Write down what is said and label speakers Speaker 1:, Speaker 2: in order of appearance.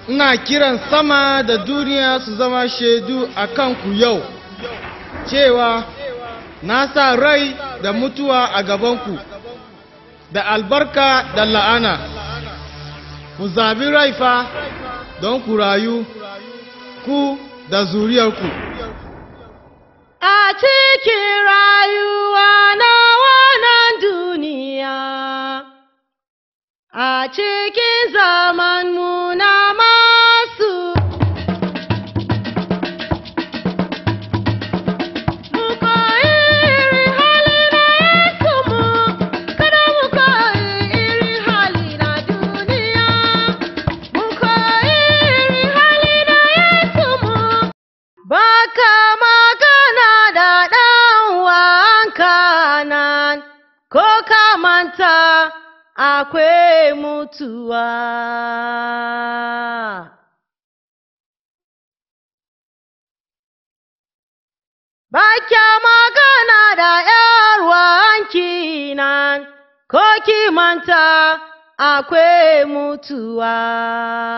Speaker 1: ina kiran sama da duniya su zama shaidu a kanku yau cewa na sa rai da mutuwa a gabanku da albarka da la'ana ku zabi rai fa don ku rayu ku da zuriyarku
Speaker 2: A cikin rayuwa na wannan duniya, a cikin zaman na masu mu koyi irin hali na Yesu mu, kada mu koyi irin hali na duniya. Mu koyi irin hali na Yesu mu, Baka magana da ɗan wanka nan, ko ka manta akwai mutuwa. Baka magana da ‘yar wanki nan, ko ki manta akwai mutuwa.